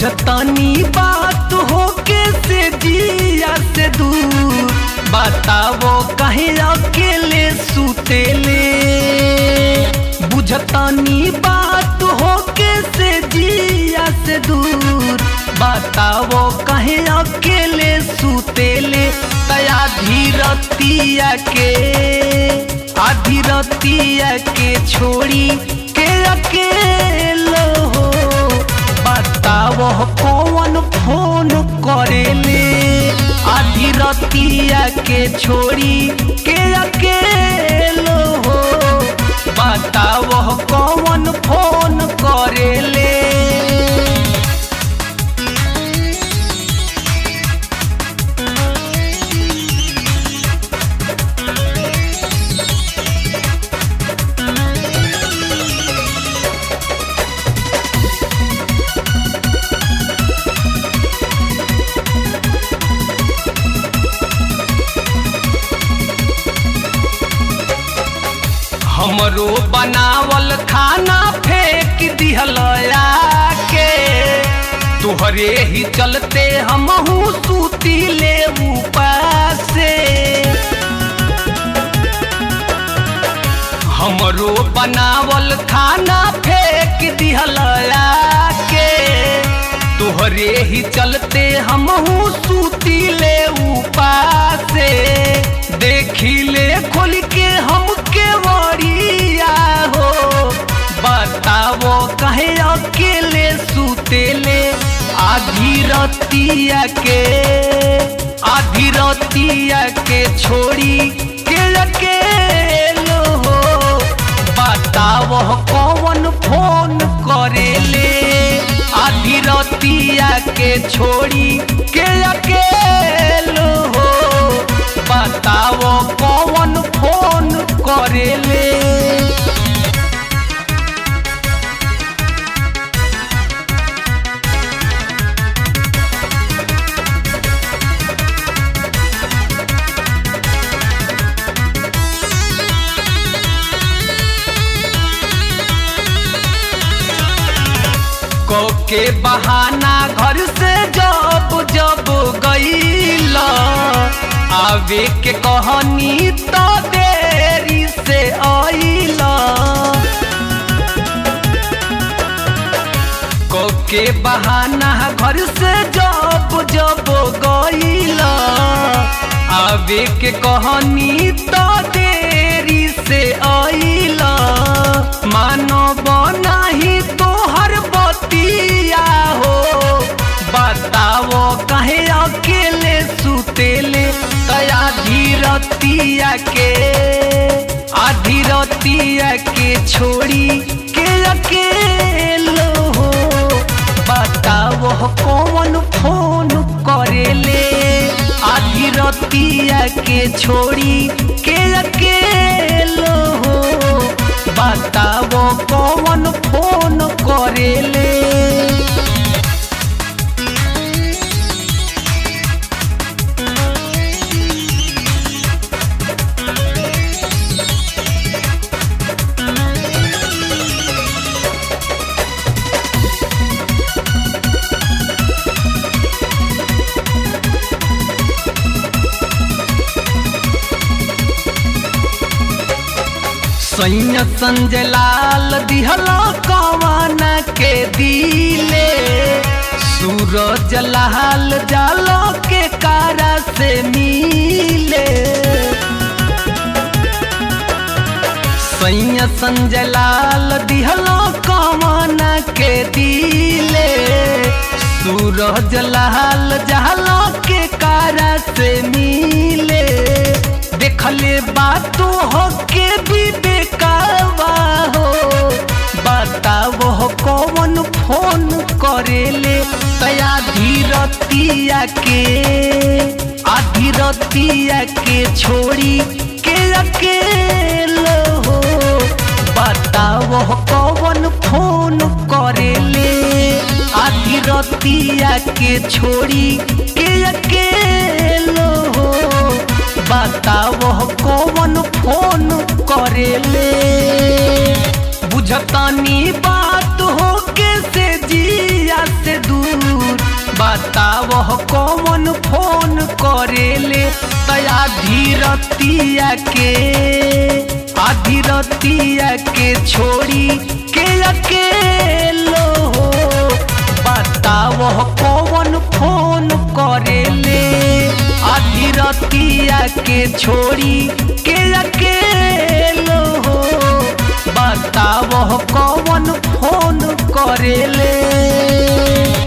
बुझतानी बात हो के से जिया से दूर बतावो कहीं अकेले सुतेले बुझतानी बात हो के से जिया से दूर बतावो कहीं अकेले सुतेले तया धीरतिया के आधी रतिया के छोड़ी के अकेलो हो बतावो कौन फोन करेले आधी रतिया के छोड़ी के अकेलो हो बतावो कौन फोन करेले हमरो बनावल खाना फेंक दिहल के तुहरे ही चलते हमहू सूती ले उपासे हमरो बनावल खाना फेंक दिहल के तुहरे ही चलते हमहू सूती ले उपासे देखी ले खोल के हमके वरिया हो बतावो कहे अकेले सुतेले आधी रतिया के आधी रतिया के छोड़ी के अकेलो हो बतावो कौन फोन करेले आधी रतिया के छोड़ी के अकेलो हो बतावो कौन फोन करेले को के बहाना घर से जब जब गईल आवे के कहनी तो देरी से आईल को के बहाना घर से जब जब गईल आवे के कहनी तो देरी से आईल मानव नाही तोहर बतिया हो बतावो कहे अकेले सुतेले तया धीरतिया के आधी रतिया के छोड़ी के अकेलो हो बतावो कौन फोन करेले आधी रतिया के छोड़ी के अकेलो हो बतावो कौन फोन करेले सैन्य संजय लाल दिहल कवन के दिले सूरज लाल जाल के कारा से मिले सैन्य संजय लाल दिहल कवन के दिले सूरज लाल जाल के कारा से मिले देखले बातों हो के भी बेकावा हो बतावो कौन फोन करेले तया धीरतिया के आधी रतिया के छोड़ी के अकेलो हो बतावो कौन फोन करेले आधी रतिया के छोड़ी के अकेलो हो बतावो कौन फोन करेले बुझतानी बात हो के से जिया से दूर बतावह कौन फोन करेले तया धीरतिया के आधी रतिया के छोड़ी के अकेलो हो बतावह कौन फोन करेले आधी रतिया के छोड़ी के अकेलो हो बतावह कौन फोन करेले